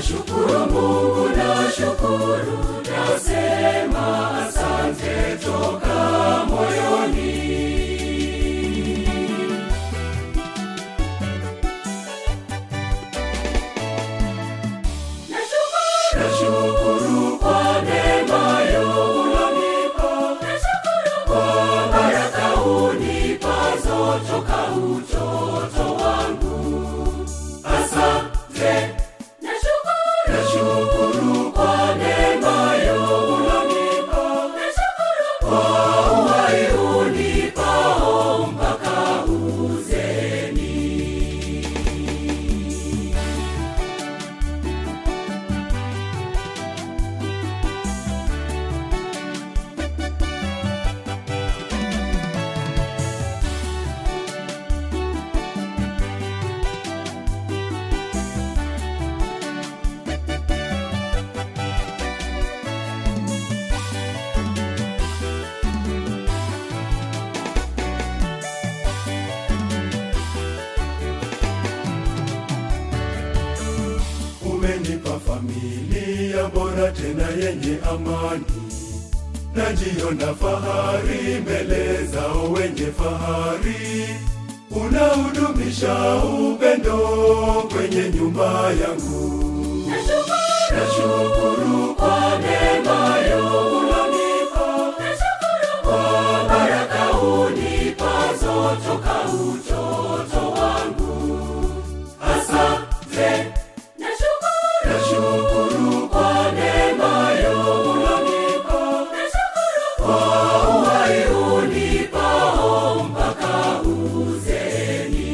Nashukuru Mungu, nashukuru, nasema asante toka moyoni. Nashukuru kwa neema ulonipa, kwa baraka unipazo toka utoto wangu. Asante. Nashukuru kwa neema ulonipa, kwa uhai unipao mpaka uzeni. Umenipa familia bora tena yenye amani, najiona fahari mbele zao wenye fahari. Unahudumisha upendo kwenye nyumba yangu. Nashukuru kwa neema ulonipa, kwa baraka unipazo toka utoto wangu. Asante. Nashukuru kwa neema ulonipa, kwa uhai unipao mpaka uzeni.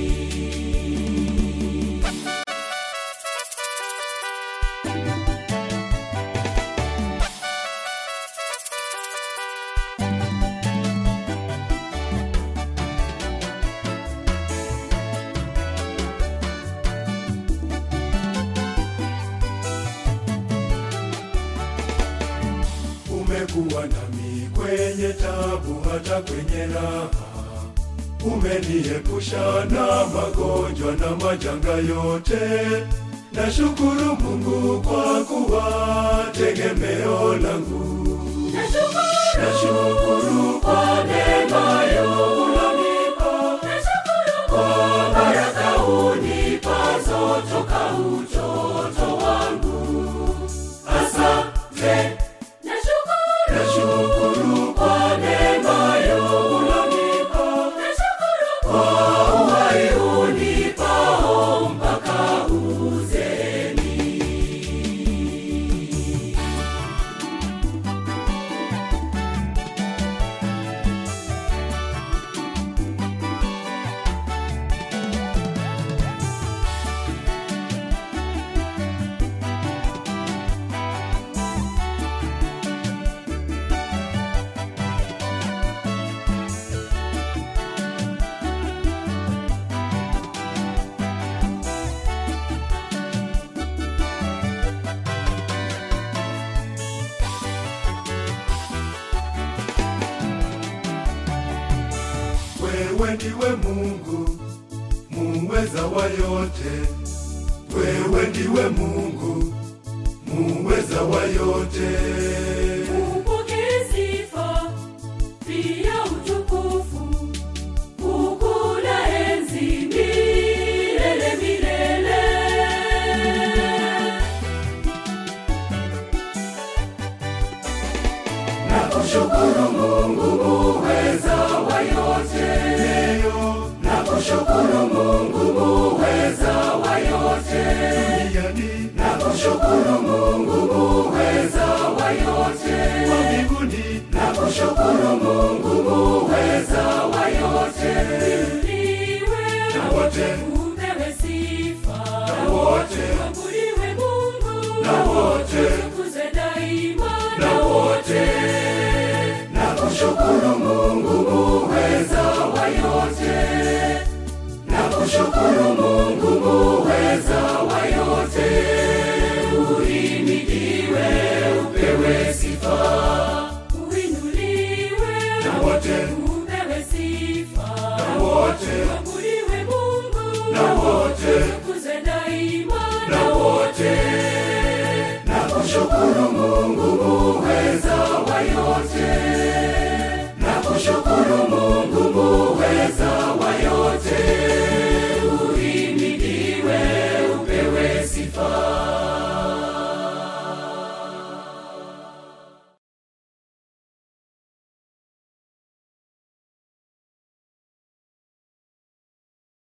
Umekuwa nami kwenye tabu, hata kwenye raha. Umeniepusha na magonjwa na majanga yote. Nashukuru Mungu kwa kuwa tegemeo langu. Nashukuru kwa neema ulonipa, kwa baraka unipazo toka utoto wangu. Asante. Nashukuru kwa neema ulonipa, kwa uhai unipao mpaka uzeni. Wewe ndiwe Mungu muweza wa yote, wewe ndiwe Mungu muweza wa yote. Upokee sifa, pia utukufu, ukuu na enzi milele milele. Nakushukuru Mungu muweza wa yote. Leo Nakushukuru Mungu muweza wa yote. duniani Nakushukuru Mungu muweza wa yote. wa mbinguni Nakushukuru Mungu muweza wa yote. Inuliwe Na wote. upewe sifa Na wote.